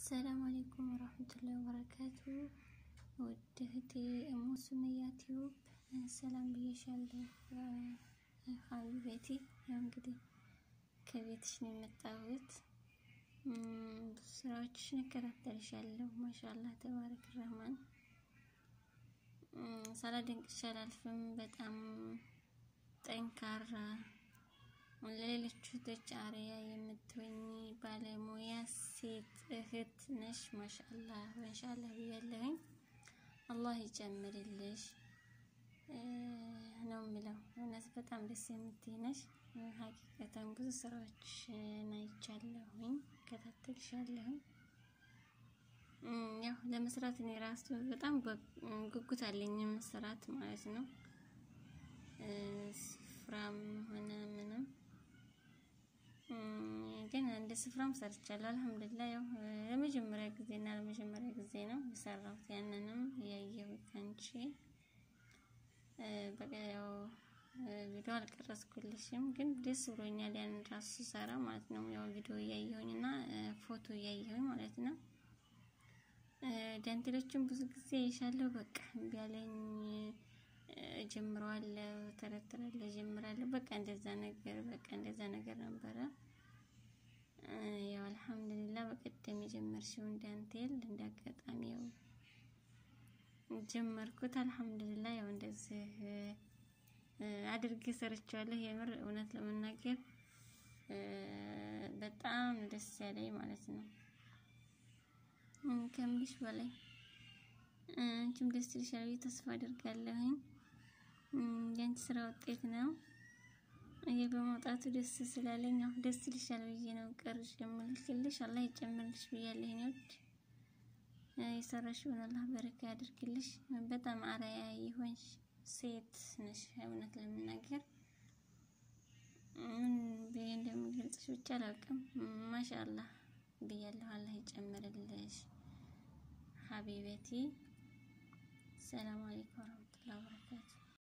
አሰላሙ አሌይኩም ወራህመቱላሂ ወበረካቱ። ውድ እህቴ እሙ ሱመያ ቲዩብ ሰላም ብዬሻለሁ። ሀቢበቲ ያው እንግዲህ ከቤትሽ ነው የመጣሁት። ብዙ ስራዎችሽን እከታተልሻለሁ። ማሻአላህ ተባረክ ረህማን። ሳላደንቅሽ አላልፍም። በጣም ጠንካራ ለሌሎቹ እህቶች አርአያ የምትሆኝ ባለሙያ ሴት እህት ነሽ። ማሻአላህ ማሻአላህ ብያለሁኝ። አላህ ይጨምርልሽ ነው የምለው። እውነት በጣም ደስ የምትይ ነሽ። ሀቂቀተን ብዙ ስራዎችሽን አይቻለሁኝ፣ እከታተልሻለሁኝ። ያው ለመስራት እኔ ራሱ በጣም ጉጉት አለኝ መስራት ማለት ነው። ስፍራም ሆነ ምንም ግን እንደ ስፍራም ሰርቻለሁ። አልሐምዱሊላህ ያው ለመጀመሪያ ጊዜ እና ለመጀመሪያ ጊዜ ነው የሰራሁት። ያንንም ያየሁት አንቺ በቃ ያው ቪዲዮ አልቀረጽኩልሽም፣ ግን ደስ ብሎኛል ያንን ራሱ ሰራ ማለት ነው። ያው ቪዲዮ እያየሁኝ እና ፎቶ እያየሁኝ ማለት ነው። ዳንቴሎችን ብዙ ጊዜ ይሻለሁ። በቃ እምቢ አለኝ ጀምረዋለሁ፣ ተረትራለሁ፣ ጀምራለሁ። በቃ እንደዛ ነገር በቃ እንደዛ ነገር ነበረ። ያው አልሐምዱሊላህ በቀደም የጀመርሽውን ዳንቴል እንዳጋጣሚ ያው ጀመርኩት። አልሐምዱሊላህ ያው እንደዚህ አድርጌ ሰርቻለሁ። የምር እውነት ለመናገር በጣም ደስ ያለኝ ማለት ነው ከምልሽ በላይ አንቺም ደስ ይልሻል ብዬ ተስፋ አደርጋለሁኝ። የአንቺ ስራ ውጤት ነው። ይሄ በመውጣቱ ደስ ስላለኝ ያው ደስ ይልሻል ብዬ ነው ቀርሽ የምልክልሽ። አላህ ይጨምርልሽ ብያለሁ። እኔ ወድ የሰራሽውን አላህ በረካ ያድርግልሽ። በጣም አርአያ የሆንሽ ሴት ነሽ። እውነት ለመናገር ምን ብዬ እንደምገልጽሽ ብቻ አላውቅም። ማሻአላህ ብያለሁ። አላህ ይጨምርልሽ ሀቢበቲ። ሰላም አለይኩም ወራህመቱላሂ ወበረካቱ